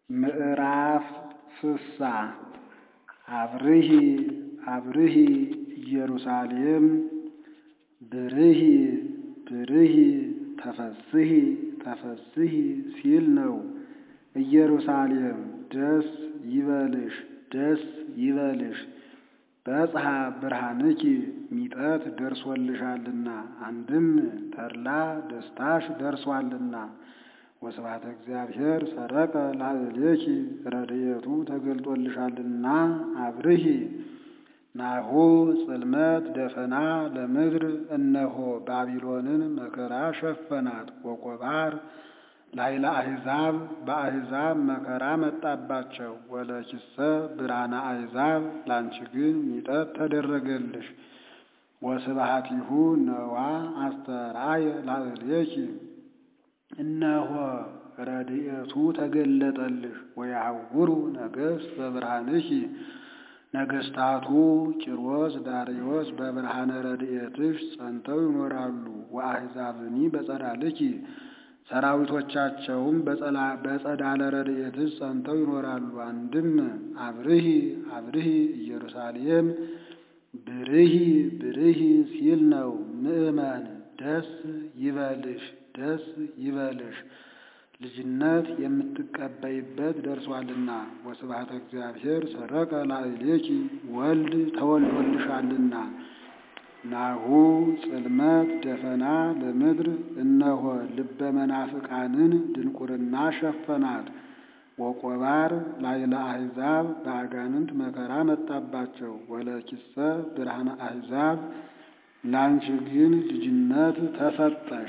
ምዕራፍ ስሳ አብርሂ አብርሂ ኢየሩሳሌም ብርሂ ብርሂ ተፈስሒ ተፈስሒ ሲል ነው። ኢየሩሳሌም ደስ ይበልሽ ደስ ይበልሽ በጽሐ ብርሃንኪ ሚጠት ደርሶልሻልና አንድም ተድላ ደስታሽ ደርሷልና። ወስብሐተ እግዚአብሔር ሰረቀ ላዕሌኪ ረድኤቱ ተገልጦልሻልና አብርሂ ናሁ ጽልመት ደፈና ለምድር እነሆ ባቢሎንን መከራ ሸፈናት። ወቆባር ላይለ አሕዛብ በአሕዛብ መከራ መጣባቸው። ወለኪሰ ብርሃነ አሕዛብ ላንቺ ግን ሚጠት ተደረገልሽ። ወስብሐቲሁ ነዋ አስተርአየ ላዕሌኪ እነሆ ረድኤቱ ተገለጠልሽ። ወያዕውሩ ነገሥት በብርሃንኪ ነገሥታቱ ቂሮስ ዳርዮስ በብርሃነ ረድኤትሽ ጸንተው ይኖራሉ። ወአሕዛብኒ በጸዳልኪ ሰራዊቶቻቸውም በጸዳለ ረድኤትሽ ጸንተው ይኖራሉ። አንድም አብርሂ አብርሂ ኢየሩሳሌም ብርሂ ብርሂ ሲል ነው። ምእመን ደስ ይበልሽ ደስ ይበልሽ ልጅነት የምትቀበይበት ደርሷልና። ወስብሐተ እግዚአብሔር ሰረቀ ላዕሌኪ ወልድ ተወልዶልሻልና። ናሁ ጽልመት ደፈና ለምድር እነሆ ልበ መናፍቃንን ድንቁርና ሸፈናት። ወቆባር ላይለ አሕዛብ በአጋንንት መከራ መጣባቸው። ወለኪሰ ብርሃነ አሕዛብ ላንቺ ግን ልጅነት ተሰጠሽ።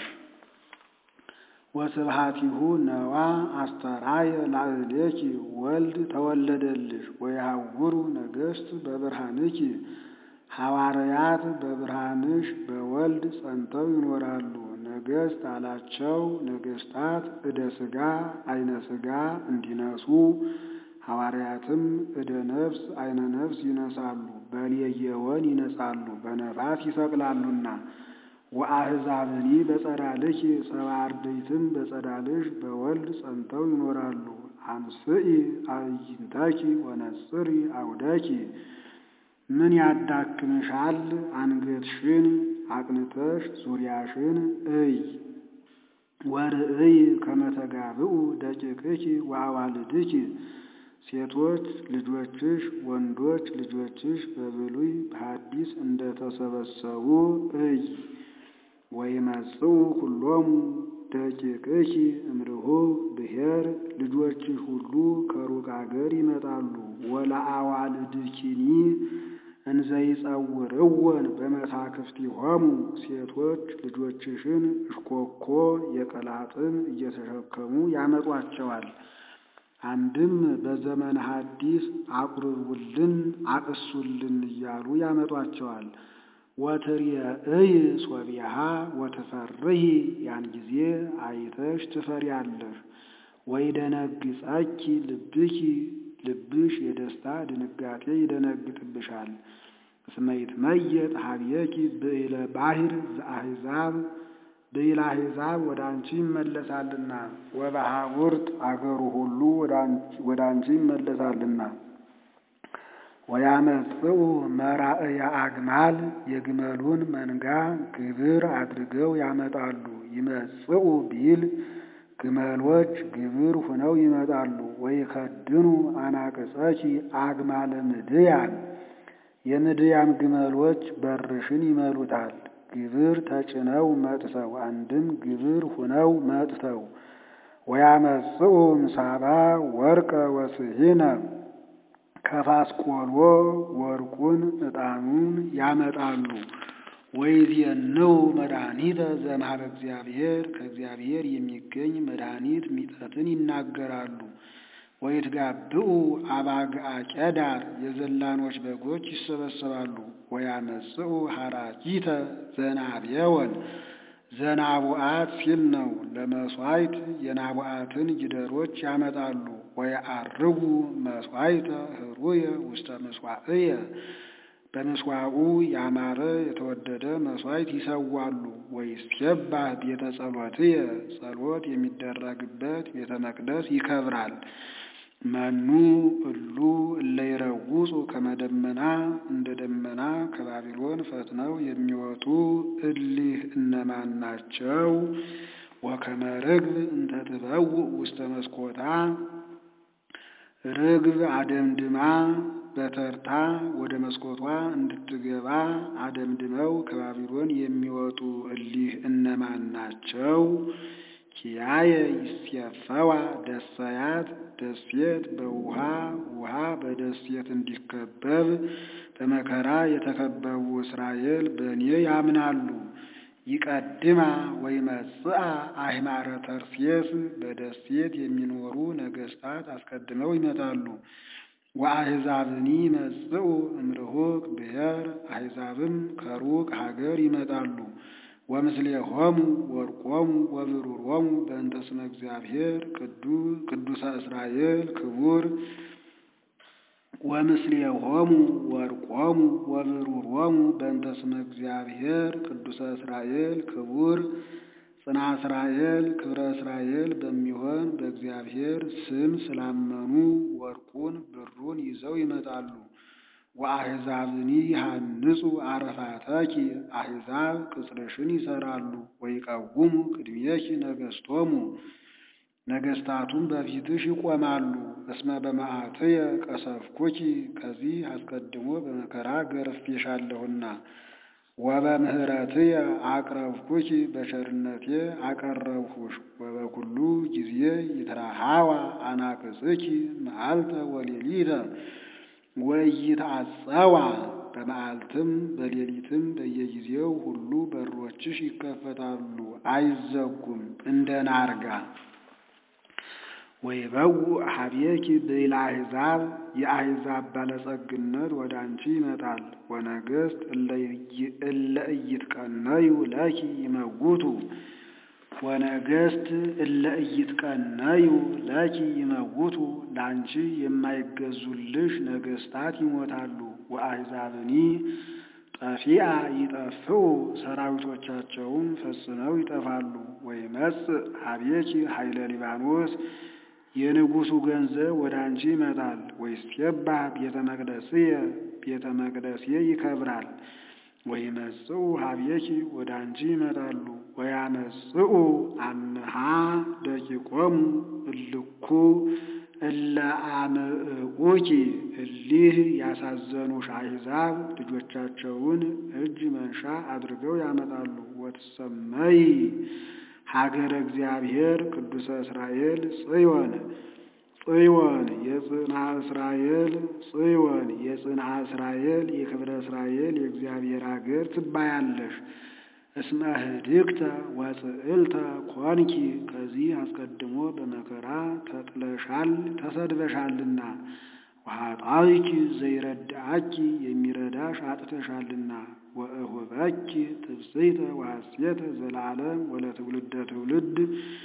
ወስብሐቲሁ ነዋ አስተርአየ ላዕሌኪ ወልድ ተወለደልሽ። ወያዕውሩ ነገሥት በብርሃንኪ ሐዋርያት በብርሃንሽ በወልድ ጸንተው ይኖራሉ። ነገሥት አላቸው ነገሥታት እደ ሥጋ አይነ ሥጋ እንዲነሱ ሐዋርያትም እደ ነፍስ አይነ ነፍስ ይነሳሉ። በሌየወን ይነጻሉ በነፋስ ይሰቅላሉና። ወአሕዛብኒ በጸዳልኪ ሰብአ አርድእትም በጸዳልሽ በወልድ ጸንተው ይኖራሉ። አንስኢ አዕይንተኪ ወነጽሪ አውደኪ ምን ያዳክምሻል? አንገትሽን አቅንተሽ ዙሪያሽን እይ። ወርእይ ከመ ተጋብኡ ደቂቅኪ ወአዋልድኪ ሴቶች ልጆችሽ ወንዶች ልጆችሽ በብሉይ በሐዲስ እንደተሰበሰቡ እይ። ወይመጽኡ ኩሎሙ ደቂቅኪ እምርሁብ ብሔር ልጆችሽ ሁሉ ከሩቅ አገር ይመጣሉ። ወለአዋልድኪኒ እንዘይጸውርወን በመሳክፍቲሆሙ ሴቶች ልጆችሽን እሽኮኮ የቀላጥን እየተሸከሙ ያመጧቸዋል። አንድም በዘመነ ሐዲስ አቁርቡልን አቅሱልን እያሉ ያመጧቸዋል። ወትርየእይ ሶቢሃ ወትፈርሂ ያን ጊዜ አይተሽ ትፈሪያለሽ። ወይደነግጸኪ ልብኪ ልብሽ የደስታ ድንጋጤ ይደነግጥብሻል። እስመ ይትመየጥ ኀቤኪ ብዕለ ባሕር ዘአሕዛብ ብዕለ አሕዛብ ወደ አንቺ ይመለሳልና ወበሐውርት አገሩ ሁሉ ወደ አንቺ ይመለሳልና። ወያመጽኡ መራእየ አግማል የግመሉን መንጋ ግብር አድርገው ያመጣሉ። ይመጽኡ ቢል ግመሎች ግብር ሁነው ይመጣሉ። ወይከድኑ አናቅጸኪ አግማለ ምድያም የምድያም ግመሎች በርሽን ይመሉታል። ግብር ተጭነው መጥተው አንድም ግብር ሁነው መጥተው ወያመጽኡ ምሳባ ወርቀ ወስሂነ ከፋስቆሎ ወርቁን ዕጣኑን ያመጣሉ። ወይዜንው መድኃኒተ ዘእምኀበ እግዚአብሔር ከእግዚአብሔር የሚገኝ መድኃኒት ሚጠትን ይናገራሉ። ወይትጋብኡ አባግዓ ቄዳር የዘላኖች በጎች ይሰበሰባሉ። ወያመጽኡ ሐራኪተ ዘናብየወን ዘናቡአት ሲል ነው። ለመሥዋዕት የናቡአትን ጊደሮች ያመጣሉ። ወየዐርጉ መሥዋዕተ ኅሩየ ውስተ ምሥዋዕየ በምስዋዑ ያማረ የተወደደ መሥዋዕት ይሰዋሉ። ወይሴባህ ቤተ ጸሎትየ ጸሎት የሚደረግበት ቤተ መቅደስ ይከብራል። መኑ እሉ እለ ይረውጹ ከመ ደመና እንደ ደመና ከባቢሎን ፈጥነው የሚወጡ እሊህ እነማን ናቸው? ወከመ ርግብ እንተ ትበውእ ውስተ መስኮታ ርግብ አደምድማ በተርታ ወደ መስኮቷ እንድትገባ አደምድመው ከባቢሎን የሚወጡ እሊህ እነማን ናቸው? ኪያየ ይሴፈዋ ደሰያት ደሴት በውሃ ውሃ በደሴት እንዲከበብ በመከራ የተከበቡ እስራኤል በእኔ ያምናሉ። ይቀድማ ወይመጽአ አሕማረ ተርሴስ በደሴት የሚኖሩ ነገሥታት አስቀድመው ይመጣሉ። ወአሕዛብኒ ይመጽኡ እምርሁቅ ብሔር አሕዛብም ከሩቅ ሀገር ይመጣሉ። ወምስሌሆሙ ወርቆሙ ወብሩሮሙ በእንተ ስመ እግዚአብሔር ቅዱሰ እስራኤል ክቡር ወምስሌሆሙ ወርቆሙ ወብሩሮሙ በእንተ ስመ እግዚአብሔር ቅዱሰ እስራኤል ክቡር ጽና እስራኤል ክብረ እስራኤል በሚሆን በእግዚአብሔር ስም ስላመኑ ወርቁን ብሩን ይዘው ይመጣሉ። ወአሕዛብኒ ይሃንጹ አረፋተኪ አሕዛብ ቅጽርሽን ይሰራሉ። ወይቀውሙ ቅድሜኪ ነገሥቶሙ ነገሥታቱም በፊትሽ ይቆማሉ። እስመ በመዓትየ ቀሰፍኩኪ ከዚህ አስቀድሞ በመከራ ገርፌሻለሁና። ወበምህረትየ አቅረብኩኪ በቸርነቴ አቀረብሁሽ። ወበኩሉ ጊዜ ይትረሃዋ አናቅጽኪ መዓልተ ወሌሊተ ወኢይትዐጸዋ በመዓልትም በሌሊትም በየጊዜው ሁሉ በሮችሽ ይከፈታሉ አይዘጉም እንደ ናርጋ። ወይበውእ ኀቤኪ ብዕለ አሕዛብ የአሕዛብ ባለጸግነት ወደ አንቺ ይመጣል። ወነገሥት እለ ኢይትቀነዩ ለኪ ይመውቱ ወነገሥት እለ ኢይትቀነዩ ለኪ ይመውቱ ለአንቺ የማይገዙልሽ ነገሥታት ይሞታሉ። ወአሕዛብኒ ጠፊአ ይጠፍኡ ሰራዊቶቻቸውም ፈጽመው ይጠፋሉ። ወይመጽእ ኀቤኪ ኃይለ ሊባኖስ የንጉሡ ገንዘብ ወደ አንቺ ይመጣል። ወይሴባህ ቤተ መቅደስየ ቤተ መቅደሴ ይከብራል። ወይመጽኡ ኀቤኪ ወደ አንቺ ይመጣሉ። ወያመጽኡ አምሃ ደቂቆሙ እልኩ እለ አምዕቁኪ እሊህ ያሳዘኑሽ አሕዛብ ልጆቻቸውን እጅ መንሻ አድርገው ያመጣሉ። ወትሰመይ ሀገረ እግዚአብሔር ቅዱሰ እስራኤል ጽዮን ጽዮን የጽንዓ እስራኤል ጽዮን የጽንዓ እስራኤል የክብረ እስራኤል የእግዚአብሔር አገር ትባያለሽ። እስመ ህድግተ ወጽዕልተ ኮንኪ ከዚህ አስቀድሞ በመከራ ተጥለሻል ተሰድበሻልና። ወኃጣውኪ ዘይረዳአኪ የሚረዳሽ አጥተሻልና። ወእሁበኪ ትብጽሕተ ወሐሴተ ዘለዓለም ወለትውልደ ትውልድ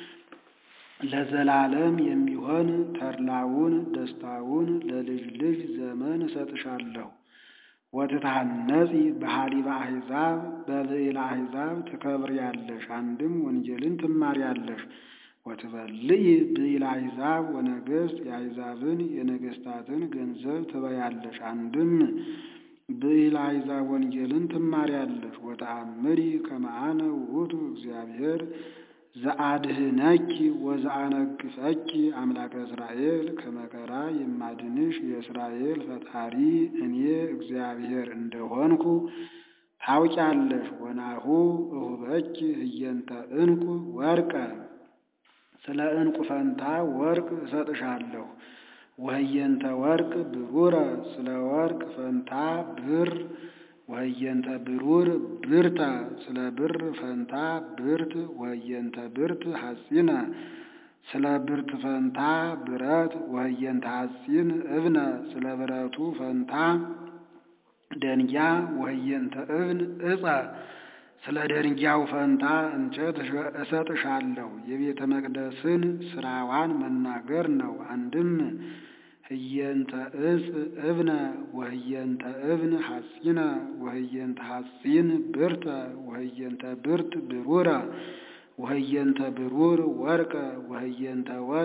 ለዘላለም የሚሆን ተድላውን ደስታውን ለልጅ ልጅ ዘመን እሰጥሻለሁ። ወትታነጺ በኀሊበ አሕዛብ በብዕለ አሕዛብ ትከብሪያለሽ፣ አንድም ወንጌልን ትማሪያለሽ። ወትበልዒ ብዕለ አሕዛብ ወነገሥት የአሕዛብን የነገሥታትን ገንዘብ ትበያለሽ፣ አንድም ብዕለ አሕዛብ ወንጌልን ትማሪያለሽ። ወተአምሪ ከመ አነ ውእቱ እግዚአብሔር ዘአድህነኪ ወዘአነግፈኪ አምላከ እስራኤል ከመከራ የማድንሽ የእስራኤል ፈጣሪ እኔ እግዚአብሔር እንደሆንኩ ታውቂያለሽ። ወናሁ እሁበኪ ህየንተ ዕንቁ ወርቀ ስለ ዕንቁ ፈንታ ወርቅ እሰጥሻለሁ። ወህየንተ ወርቅ ብሩረ ስለ ወርቅ ፈንታ ብር ወህየንተ ብሩር ብርተ ስለ ብር ፈንታ ብርት ወህየንተ ብርት ሐጺነ ስለ ብርት ፈንታ ብረት ወህየንተ ሐጺን እብነ ስለ ብረቱ ፈንታ ደንጊያ ወህየንተ እብን ዕፀ ስለ ደንጊያው ፈንታ እንጨት እሰጥሻለሁ። የቤተ መቅደስን ስራዋን መናገር ነው። አንድም ህየንተ ዕፅ እብነ ወህየንተ እብን ሐጺነ ወህየንተ ሐጺን ብርተ ወህየንተ ብርት ብሩረ ወህየንተ ብሩር ወርቀ ወህየንተ ወርቅ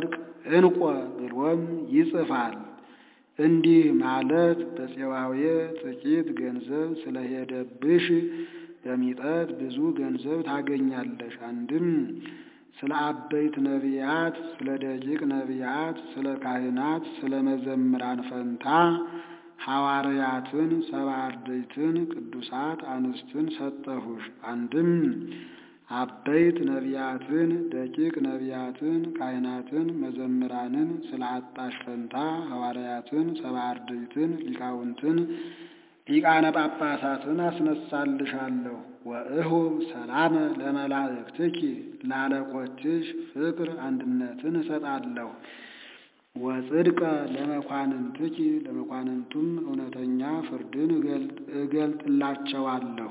እንቆ ብሎም ይጽፋል። እንዲህ ማለት በፄዋዌ ጥቂት ገንዘብ ስለሄደብሽ በሚጠት ብዙ ገንዘብ ታገኛለሽ። አንድም ስለ አበይት ነቢያት፣ ስለ ደቂቅ ነቢያት፣ ስለ ካህናት፣ ስለ መዘምራን ፈንታ ሐዋርያትን፣ ሰባ አርድእትን፣ ቅዱሳት አንስትን ሰጠሁሽ። አንድም አበይት ነቢያትን፣ ደቂቅ ነቢያትን፣ ካህናትን፣ መዘምራንን ስለ አጣሽ ፈንታ ሐዋርያትን፣ ሰባ አርድእትን፣ ሊቃውንትን ሊቃነ ጳጳሳትን አስነሳልሻለሁ። ወእሁ ሰላመ ለመላእክትኪ ለአለቆችሽ ፍቅር አንድነትን እሰጣለሁ። ወጽድቀ ለመኳንንትኪ ለመኳንንቱም እውነተኛ ፍርድን እገልጥላቸዋለሁ።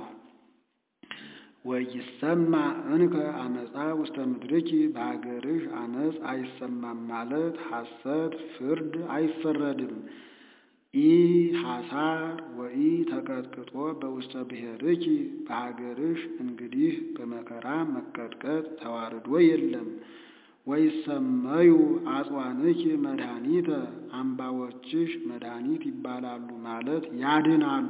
ወይሰማ እንከ አመፃ ውስተ ምድርኪ በሀገርሽ አመፅ አይሰማም ማለት ሐሰት ፍርድ አይፈረድም። ኢ ሐሳር ወኢ ተቀጥቅጦ በውስተ ብሔርኪ በሀገርሽ እንግዲህ በመከራ መቀጥቀጥ ተዋርዶ የለም። ወይሰመዩ አጽዋንኪ መድኃኒተ አምባዎችሽ መድኃኒት ይባላሉ ማለት ያድናሉ።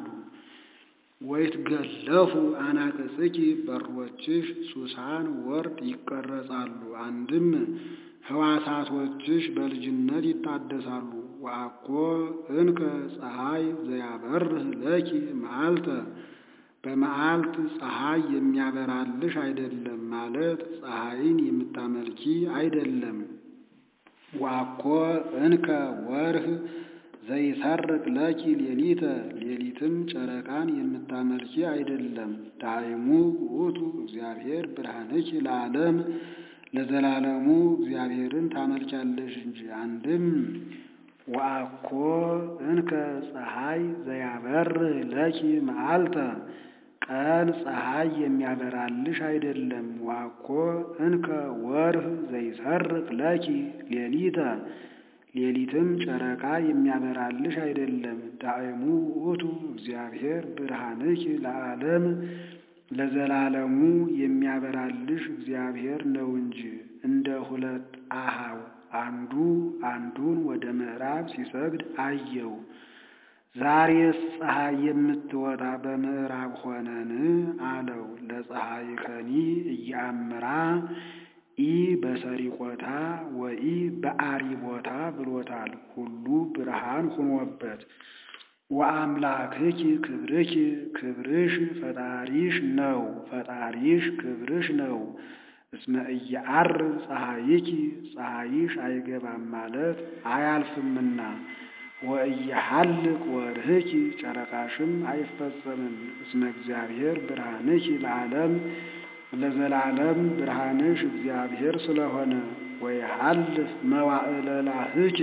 ወይትገለፉ አናቅጽኪ በሮችሽ ሱሳን ወርድ ይቀረጻሉ። አንድም ሕዋሳቶችሽ በልጅነት ይታደሳሉ። ወአኮ እንከ ፀሐይ ዘያበርህ ለኪ መዓልተ በመዓልት ፀሐይ የሚያበራልሽ አይደለም ማለት ፀሐይን የምታመልኪ አይደለም። ወአኮ እንከ ወርህ ዘይሰርቅ ለኪ ሌሊተ ሌሊትም ጨረቃን የምታመልኪ አይደለም። ዳይሙ ውእቱ እግዚአብሔር ብርሃንኪ ለዓለም ለዘላለሙ እግዚአብሔርን ታመልኪያለሽ እንጂ። አንድም ወአኮ እንከ ፀሐይ ዘያበርህ ለኪ መዓልተ ቀን ፀሐይ የሚያበራልሽ አይደለም። ወአኮ እንከ ወርህ ዘይሰርቅ ለኪ ሌሊተ ሌሊትም ጨረቃ የሚያበራልሽ አይደለም። ዳእሙ ውእቱ እግዚአብሔር ብርሃንኪ ለዓለም ለዘላለሙ የሚያበራልሽ እግዚአብሔር ነው እንጂ። እንደ ሁለት አሃው አንዱ አንዱን ወደ ምዕራብ ሲሰግድ አየው። ዛሬስ ፀሐይ የምትወጣ በምዕራብ ሆነን አለው። ለፀሐይ ከኒ እያምራ ኢ በሰሪቆታ ወኢ በአሪቦታ ብሎታል። ሁሉ ብርሃን ሁኖበት ወአምላክኪ ክብርኪ ክብርሽ ፈጣሪሽ ነው፣ ፈጣሪሽ ክብርሽ ነው። እስመ ኢየዐርብ ፀሐይኪ ፀሐይሽ አይገባም ማለት አያልፍምና ወኢየሐልቅ ወርህኪ ጨረቃሽም አይፈጸምም። እስመ እግዚአብሔር ብርሃንኪ ለዓለም ለዘላለም ብርሃንሽ እግዚአብሔር ስለሆነ ወይሐልፍ መዋዕለ ላህኪ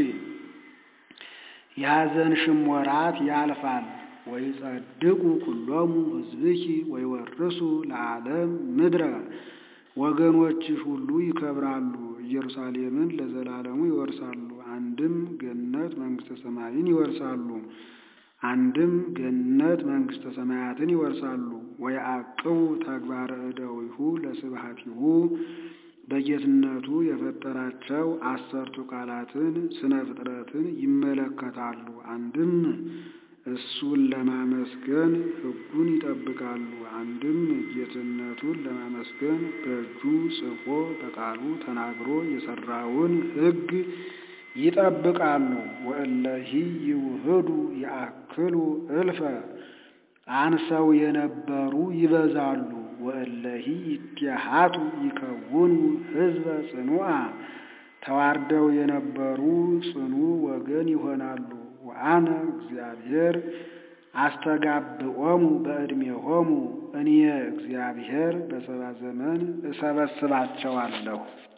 የሐዘንሽም ወራት ያልፋል። ወይጸድቁ ኩሎሙ ሕዝብኪ ወይወርሱ ለዓለም ምድረ ወገኖችሽ ሁሉ ይከብራሉ፣ ኢየሩሳሌምን ለዘላለሙ ይወርሳሉ። አንድም ገነት መንግሥተ ሰማይን ይወርሳሉ፣ አንድም ገነት መንግሥተ ሰማያትን ይወርሳሉ። ወየዐቅቡ ተግባረ እደዊሁ ለስብሐቲሁ በጌትነቱ የፈጠራቸው አሰርቱ ቃላትን ስነ ፍጥረትን ይመለከታሉ። አንድም እሱን ለማመስገን ሕጉን ይጠብቃሉ። አንድም ጌትነቱን ለማመስገን በእጁ ጽፎ በቃሉ ተናግሮ የሠራውን ሕግ ይጠብቃሉ። ወእለሂ ይውህዱ የአክሉ እልፈ አንሰው የነበሩ ይበዛሉ። ወእለሂ ይትሃቱ ይከውኑ ሕዝበ ጽኑዓ ተዋርደው የነበሩ ጽኑ ወገን ይሆናሉ። ወአነ እግዚአብሔር አስተጋብኦሙ በዕድሜሆሙ እኔ እግዚአብሔር በሰባ ዘመን እሰበስባቸዋለሁ።